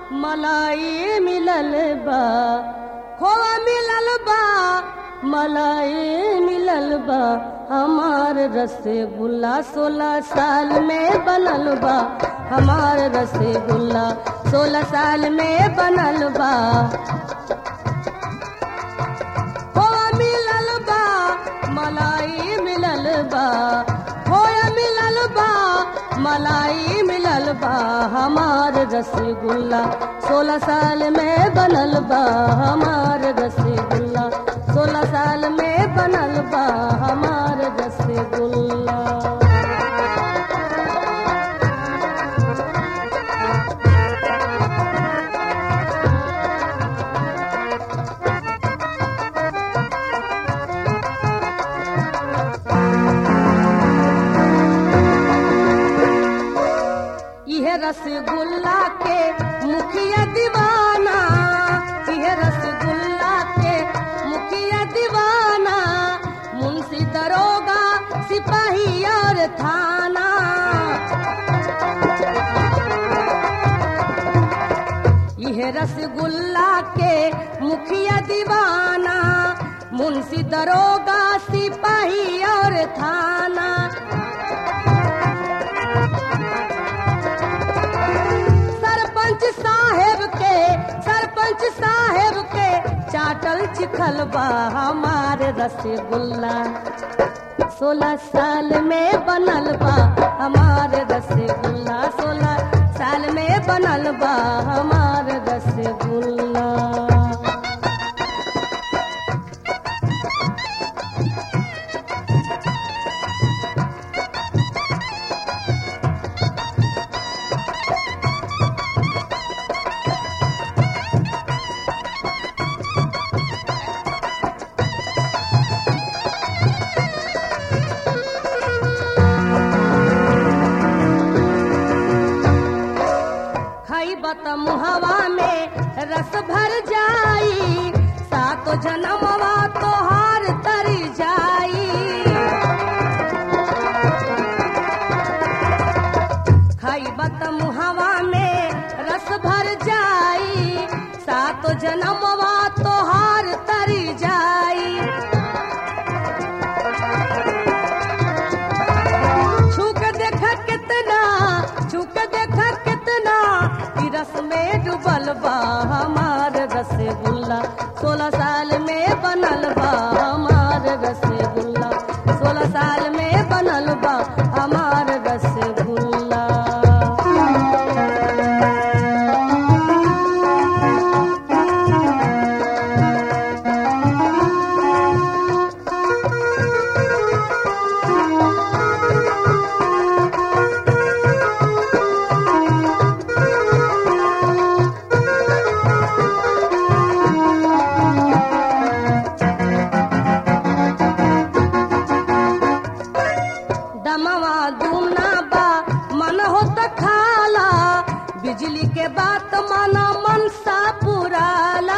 मलाई मिलल बा खोआ मिलल बा मलाई मिलल बा हमार रसगुल्ला सोलह साल में बनल बा हमार रसगुल्ला सोलह साल में बनल बा खोआ मिलल बा मलाई मिलल बा खोया मिलल बा मलाई मिलल बा हमार रसगुल्ला सोलह साल में बनल बा हमार रसगुल्ला सोलह साल में बनल बा हमार रसगुल्ला यह रसगुल्ला के मुखिया दीवाना यह रसगुल्ला के मुखिया दीवाना मुंशी दरोगा सिपाही और थाना यह रसगुल्ला के मुखिया दीवाना मुंशी दरोगा सिपाही और थाना सरपंच साहेब के सरपंच साहेब के चाटल चिखल बा हमार रसगुल्ला सोलह साल में बनल बा हमार रसगुल्ला सोलह साल में बनल बा हमार रसगुल्ला खैब त मुहवा में रस भर जाई सातो जनमवा तोहार तर जाई खैब त मुहवा में रस भर जाई सातो जनमवा तोहार तर जाई छूक देख कितना छूक देख कितना ई रस में डूबल बा हमार रसगुल्ला सोलह साल में बनल बा हमार रसगुल्ला सोलह साल में बनल बा हमार रसगुल्ला दमवा दूना बा मन हो त खाला बिजली के बात माना मन सा पुराला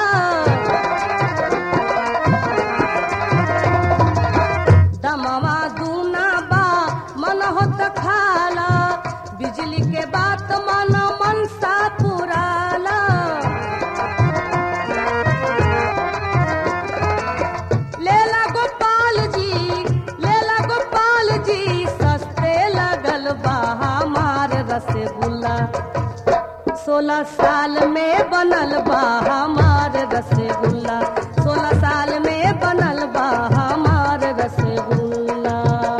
दमवा दूना बा मन हो त खाला बिजली के बात माना मन सा पुराला लेला गोपाल जी लेला गोपाल जी सस्ते लगल बा हमार रसगुल्ला सोलह साल में बनल बा हमार रसगुल्ला सोलह साल में बनल बा हमार रसगुल्ला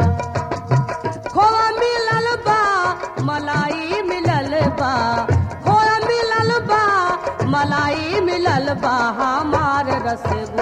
खोआ मिलल बा मलाई मिलल बा खोआ मिलल बा मलाई मिलल बा हमार रसगुल्ला